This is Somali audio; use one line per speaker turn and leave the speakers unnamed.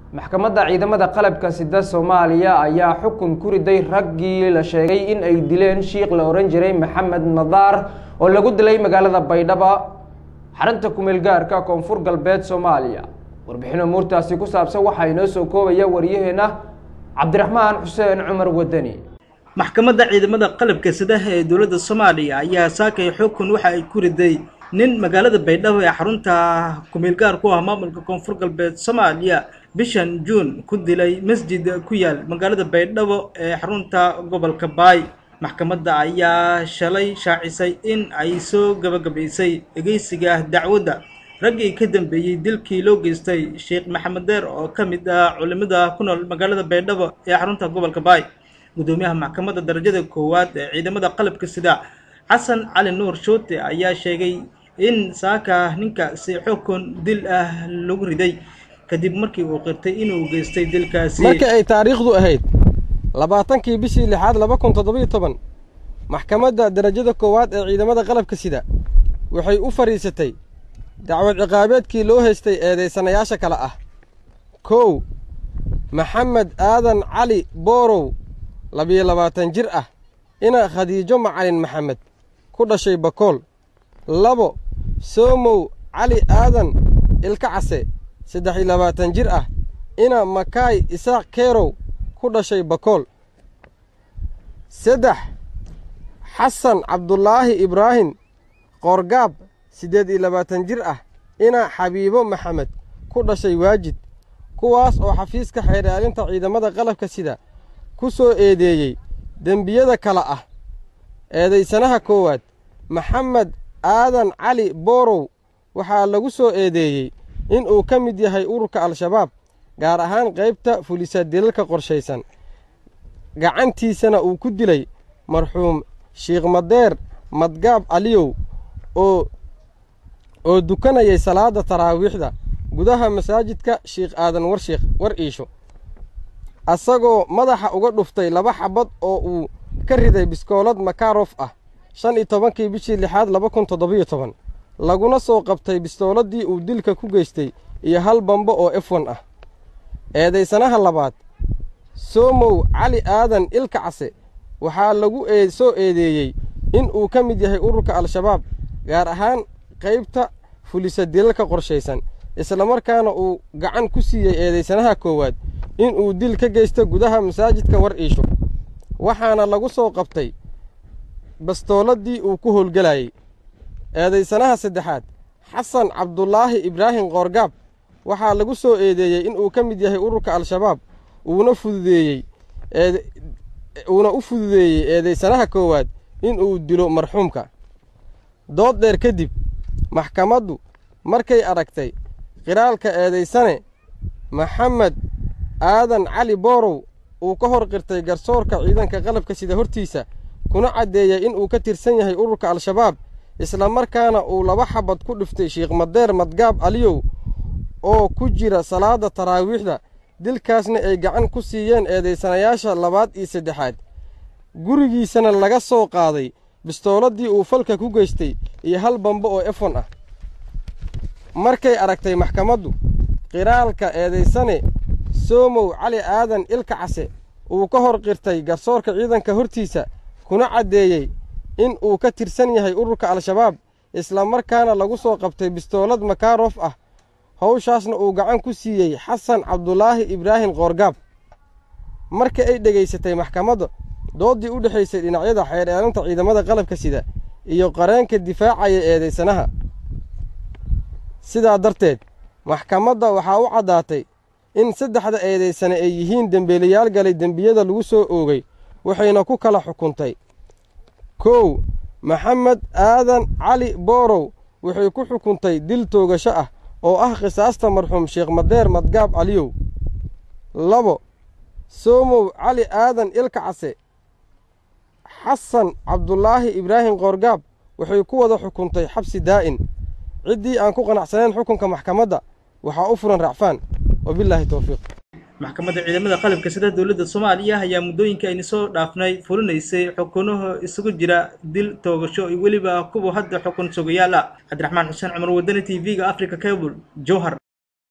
maxkamadda ciidamada qalabka sida soomaaliya ayaa xukun ku riday raggii la sheegay in ay dileen shiikh la ohan jiray maxamed madaar oo lagu dilay magaalada baydhabo xarunta kumeel gaarka koonfur galbeed soomaaliya warbixin umuurtaasi ku saabsan waxaa inoo soo koobaya waryaheena cabdiraxmaan xuseen cumar wadani
maxkamadda ciidamada qalabka sidaha ee dowladda soomaaliya ayaa saakay xukun waxa ay ku riday nin magaalada baydhabo ee xarunta kumeelgaar ku ah maamulka koonfur galbeed soomaaliya bishan juun ku dilay masjid ku yaal magaalada baydhabo ee xarunta gobolka baay maxkamadda ayaa shalay shaacisay in ay soo gabagabaysay dhegeysiga dacwadda raggii ka dambeeyey dilkii loo geystay sheekh maxamed deer oo ka mid ah culimada ku nool magaalada baydhabo ee xarunta gobolka baay gudoomiyaha maxkamadda darajada koowaad ee ciidamada qalabka sida xasan cali nuur shoote ayaa sheegay in saaka ninkaasi xukun dil ah lagu riday kadib markii uu qirtay inuu geystay dilkaasi
markii ay taariikhdu ahayd labaatankii bishii lixaad laba kun toddobiyo toban maxkamadda darajada koowaad ee ciidamada qalabka sida waxay u fadhiisatay dacwad ciqaabeedkii loo haystay eedaysanayaasha kale ah kow maxamed aadan cali boorow labiyo labaatan jir ah ina khadiijo macalin maxamed ku dhashay bakool labo soomow cali aadan ilka case saddex iyo labaatan jir ah ina makaay isaaq keerow ku dhashay bakool saddex xasan cabdulaahi ibraahim qoorgaab siddeed iyo labaatan jir ah ina xabiibo maxamed ku dhashay waajid kuwaas oo xafiiska xeeraalinta ciidamada qalabka sida ku soo eedeeyey dembiyada kale ah eedaysanaha koowaad maxamed aadan cali boorow waxaa lagu soo eedeeyey in uu ka mid yahay ururka al-shabaab gaar ahaan qaybta fulisa dilalka qorshaysan gacantiisana uu ku dilay marxuum shiikh madeer madgaab aliyow oo oo dukanayay salaadda taraawiixda gudaha masaajidka shiikh aadan warshiikh war iisho asagoo madaxa uga dhuftay laba xabad oo uu ka riday biskoolad makarof ah shan iyo tobankii bishii lixaad laba kun toddobiyo toban laguna soo qabtay bistooladii uu dilka ku geystay iyo hal bambo oo efon ah eedaysanaha labaad soomow cali aadan ilka case waxaa lagu soo eedeeyey in uu ka mid yahay ururka al-shabaab gaar ahaan qaybta fulisa dilalka qorshaysan islamarkaana uu gacan ku siiyey eedaysanaha koowaad in uu dil ka geysto gudaha masaajidka war iisho waxaana lagu soo qabtay bastooladii uu ku howlgelayey eedaysanaha saddexaad xasan cabdulaahi ibraahim qoorgaab waxaa lagu soo eedeeyey in uu ka mid yahay ururka al-shabaab uuna fududeeyey uuna u fududeeyey eedaysanaha koowaad in uu dilo marxuumka dood dheer kadib maxkamaddu markay aragtay qiraalka eedaysane maxamed aadan cali boorow uu ka hor qirtay garsoorka ciidanka qalabka sida hortiisa kuna caddeeyey in uu ka tirsan yahay ururka al-shabaab islamarkaana uu laba xabad ku dhiftay shiikh madeer madgaab aliyow oo ku jira salaadda taraawiixda dilkaasna ay gacan ku siiyeen eedaysanayaasha labaad iyo saddexaad gurigiisana laga soo qaaday bistooladii uu falka ku geystay iyo hal bambo oo efon ah markay aragtay maxkamaddu qiraalka eedaysane soomow cali aadan ilka case uu ka hor qirtay garsoorka ciidanka hortiisa kuna caddeeyey in uu ka tirsan yahay ururka al-shabaab islamarkaana lagu soo qabtay bistoolad makarof ah howshaasna uu gacan ku siiyey xasan cabdulaahi ibraahim qoorgaab marka ay dhegaysatay maxkamadda dooddii u dhexaysay dhinacyada xeeraalinta ciidamada qalabka sida iyo qareenka difaacaya eedaysanaha sidaa darteed maxkamadda waxaa u caddaatay in saddexda eedaysane ay yihiin dembeelayaal galay dembiyada lagu soo oogay waxayna ku kala xukuntay kow maxamed aadan cali boorow waxay ku xukuntay dil toogasho ah oo ah qisaasta marxuum sheekh madeer madgaab caliyow labo soomow cali aadan ilka case xasan cabdulaahi ibraahim qoorgaab waxay ku wada xukuntay xabsi daa'in ciddii aan ku qanacsanayn xukunka maxkamadda waxaa u furan racfaan wabilaahi towfiiq
maxkamadda ciidamada qalabka sida dowladda soomaaliya ayaa muddooyinka aynu soo dhaafnay fulinaysay xukunaha isugu jira dil toogasho iyo weliba kuwa hadda xukun sugayaal ah cabdiraxmaan xuseen cumar wadani t v-ga africa cable jowhar